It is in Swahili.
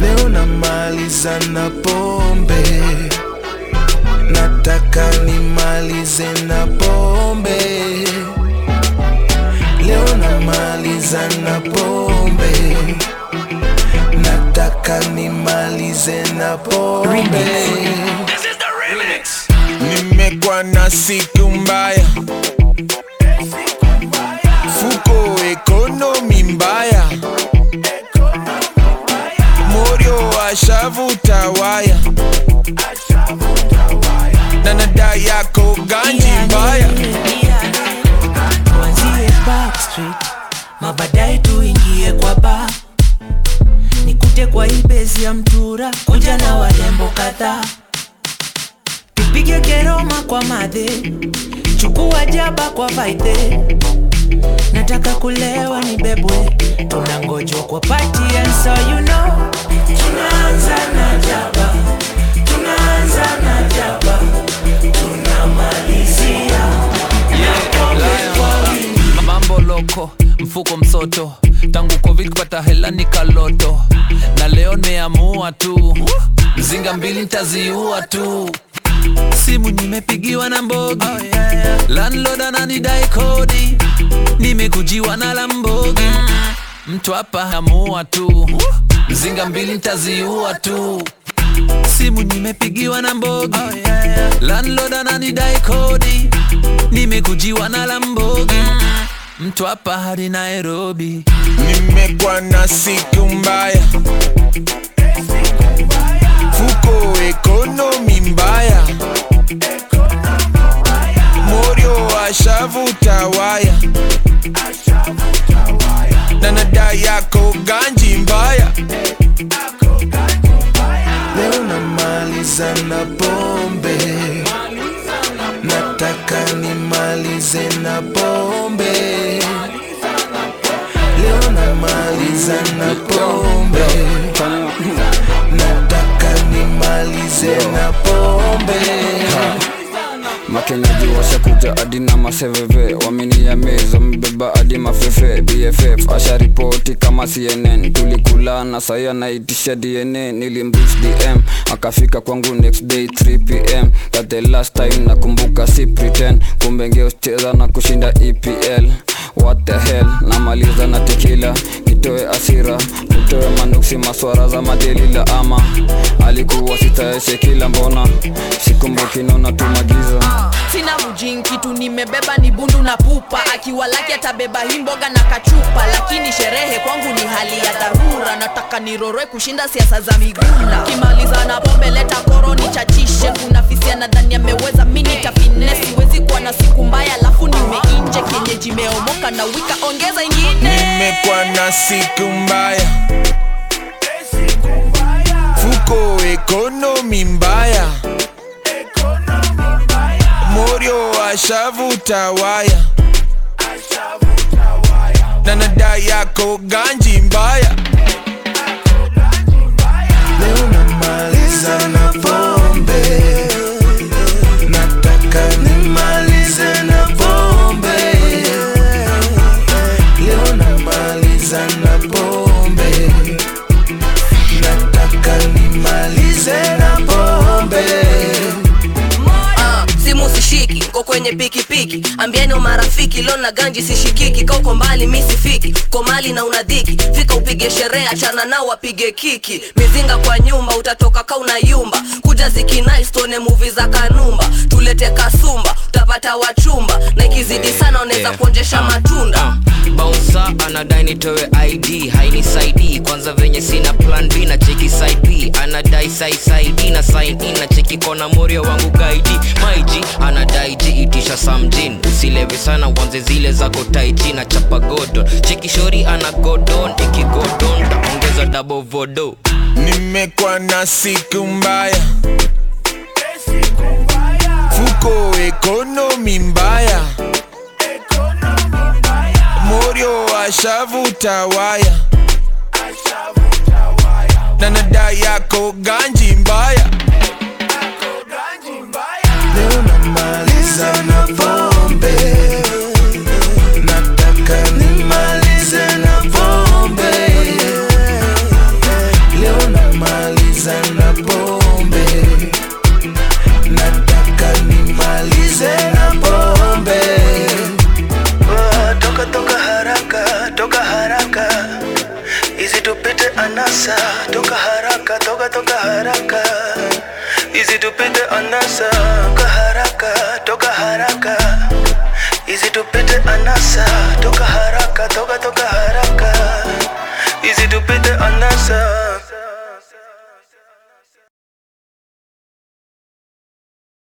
leo namaliza na pombe nataka nimalize na pombe leo namaliza na pombe nataka nimalize na pombe nimekuwa na siku mbaya fuko ekonomi mbaya morio ashavuta waya na nada yako ganji mbaya tuanzie backstreet mabadaye tuingie kwa ba nikute kwa ibezi ya mtura kuja na warembo kadhaa tupige keroma kwa madhe chukua jaba kwa vaidhe nataka kulewa ni bebwe tunangojwa kwa party and so you know tunaanza na jaba tunaanza na jaba tunamalizia mambo loko mfuko msoto tangu covid kupata hela ni kaloto na leo nimeamua tu mzinga mbili ntaziua tu simu nimepigiwa na mbogi oh, yeah, yeah. landlord ananidai kodi nimekujiwa na lambogi mtu hapa amua tu mzinga mbili ntaziua tu simu nimepigiwa na mbogi oh, yeah, yeah. landlord ananidai kodi nimekujiwa na lambogi mtu hapa hadi nairobi nimekuwa na siku mbaya fuko ekonomi mbaya morio ashavuta waya na nada yako ganji mbaya leo namaliza na pombe nataka nimalize na pombe leo namaliza na pombe nataka nimalize na pombe makenyaji washakuja hadi na maseveve waminia mezo mbeba hadi mafefe bff asharipoti kama cnn tulikulana sai anaitisha dna nilimrich dm akafika kwangu next day 3 pm that the last time nakumbuka si pretend kumbe ngeucheza na kushinda epl what the hell namaliza na tekila nitoe asira nitoe manuksi maswara za madelila ama alikuwa sitaeshe kila mbona sikumbuki naona tumagiza sina mjin kitu nimebeba ni bundu na pupa akiwa laki atabeba hii mboga na kachupa lakini sherehe kwangu ni hali ya dharura nataka niroroe kushinda siasa za miguna kimaliza na pombe leta koro nichachishe kuna fisia nadhani ameweza mini tafine siwezi kuwa na siku mbaya alafu nimeinje kienyeji meomoka na wika ongeza ingine nimekuwa na siku mbaya fuko ekonomi mbaya morio ashavuta waya na nada yako ganji mbaya leo namaliza na pombe nataka nimalize na pombe leo namaliza na pombe nataka nimalize na pombe Ah, simu sishiki ko kwenye pikipiki ambieni wa marafiki leo na ganji sishikiki ka uko mbali mi sifiki ko mali na unadhiki fika upige sherehe achana nao wapige kiki mizinga kwa nyumba utatoka ka unayumba kuja zikinaistuone muvi za kanumba tulete kasumba utapata wachumba na ikizidi sana unaweza Yeah. kuonjesha matunda bausa anadai nitoe id hainisaidii kwanza venye sina plan b na cheki side b anadai saisaidi na sign in na cheki kona morio wangu gaidi maiji anadai ji itisha samjin usilewe sana wanze zile zako taiji na chapa godon cheki shori ana godon ikigodon taongeza double vodo nimekuwa na siku mbaya fuko ekonomi mbaya morio ashavuta waya na nada yako ganji mbaya leo namaliza na pombe nataka nimalize na pombe leo namaliza Easy tupite anasa toka haraka toka haraka Easy tupite anasa toka haraka toka